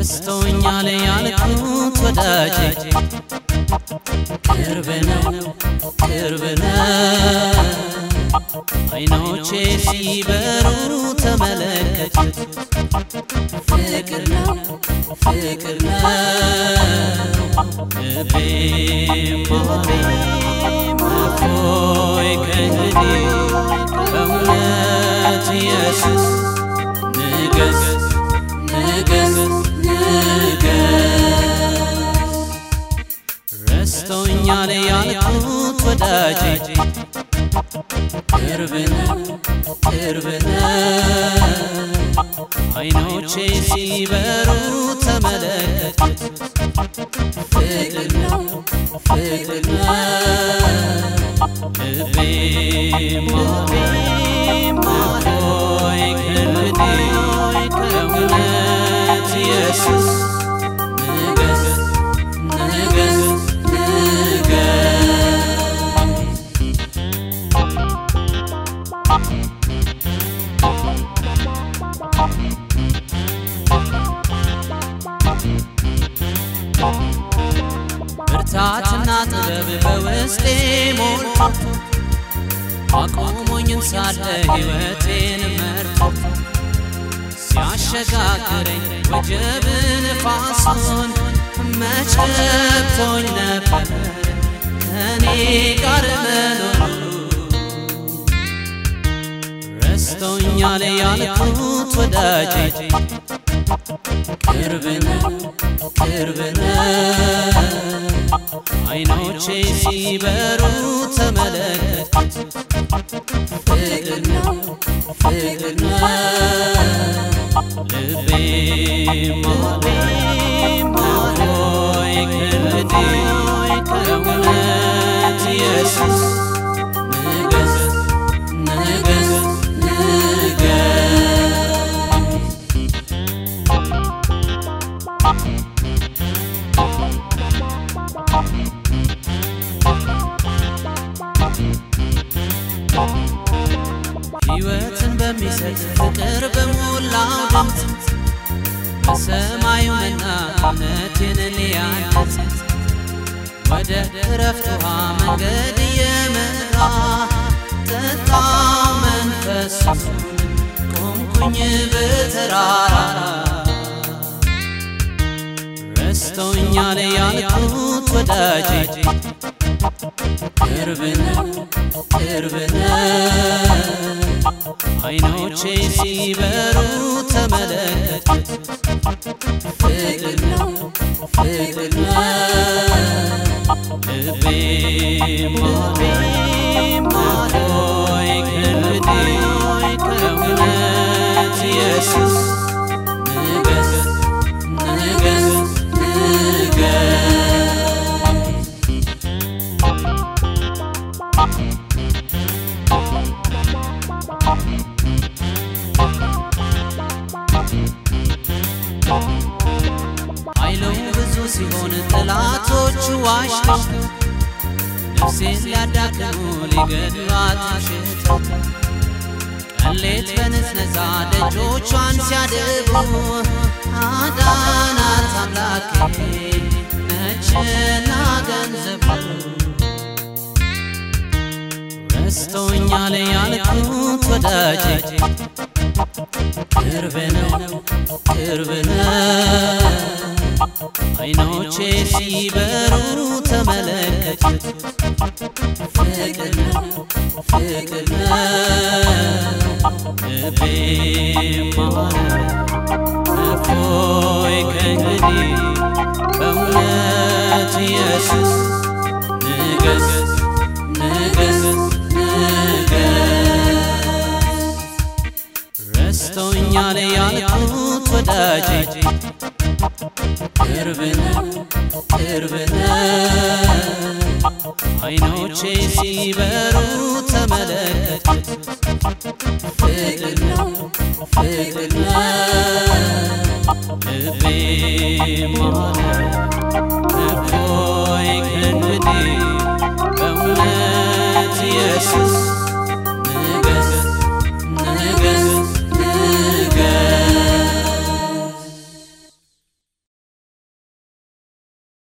ረስቶኛል ያልኩት ወዳጄ ቅርብ ነው ቅርብ ነው አይኖቼ ሲበሩ ተመለከት ፍቅር ነው ፍቅር ነው ልቤም ልቤም እፎይ ከእንግዲህ በእውነት ኢየሱስ ንገስ ንገስ ንገስ ረስቶኛል ያልኩት ወዳጄ ቅርብ ነው ቅርብ ነው አይኖቼ ሲበሩ ተመለከት ፍቅር ነው ፍቅር ነው ልቤም ልቤም ሆይ ከእንግዲህ ከእውነት ኢየሱስ ንገስ ንገስ ንገስ ብርታትና ጥበብ በውስጤ ሞልቶ አቆሞኝም ሳለ ሕይወቴን መርቶ ሲያሸጋግረኝ ወጀብ ንፋሱን መች ገብቶኝ ነበር ከኔ ጋር መኖሩ ረስቶኛል ያልኩት ወዳጄ ቅርብ ነው ቅርብ ነው አይኖቼ ሲበሩ ተመለከት ፍቅር ነው ፍቅር ነው ልቤም ልቤም ሆይ ከእንግዲህ ከእውነት ኢየሱስ ንገስ ንገስ ንገስ ሕይወትን በሚሰጥ ፍቅር በሞላው ድምፅ በሰማዩ መና እውነቴን ሊያንጽ ወደ እረፍት ውሃ መንገድ እየመራ ጠጣው መንፈሱን ቆምኩኝ በተራራ ረስቶኛል ያልኩት ወዳጄ ቅርብ ነው ቅርብ ነው አይኖቼ ሲበሩ ተመለከት ፍቅር ነው ፍቅር ነው ልቤም ልቤም ሆይ ከእንግዲህ ከእውነት ኢየሱስ ንገስ ንገስ ንገስ ኃይሉ ብዙ ሲሆን ጠላቶቹ ዋሽተው ነፍሴን ሊያዳክሙ ሊገድሏት ሽተው ቀሌት በንዝነዛ ደጆቿን ሲያደቡ አዳናት አምላኬ ነችና ገንዘቡ ረስቶኛል ያልኩት ወዳጄ ቅርብ ነው ቅርብ ነው አይኖቼ ሲበሩ ተመለከት ፍቅር ነው ፍቅር ነው ልቤም እፎይ ከእንግዲህ በእውነት ኢየሱስ ንገስ ንገስ ንገስ ረስቶኛል ያልኩት ወዳጄ ቅርብ ነው ቅርብ ነው አይኖቼ ሲበሩ ተመለከት ፍቅር ነው ፍቅር ነው ልቤም እፎይ ከእንግዲህ በእውነት ኢየሱስ